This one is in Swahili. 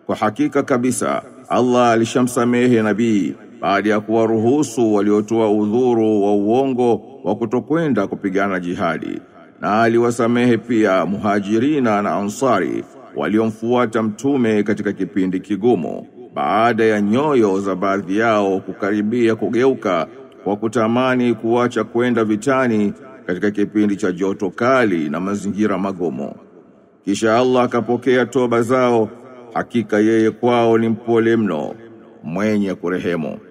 Kwa hakika kabisa Allah alishamsamehe nabii baada ya kuwaruhusu waliotoa udhuru wa uongo wa kutokwenda kupigana jihadi na aliwasamehe pia muhajirina na ansari waliomfuata mtume katika kipindi kigumu baada ya nyoyo za baadhi yao kukaribia kugeuka kwa kutamani kuacha kwenda vitani katika kipindi cha joto kali na mazingira magumu kisha Allah akapokea toba zao hakika yeye kwao ni mpole mno mwenye kurehemu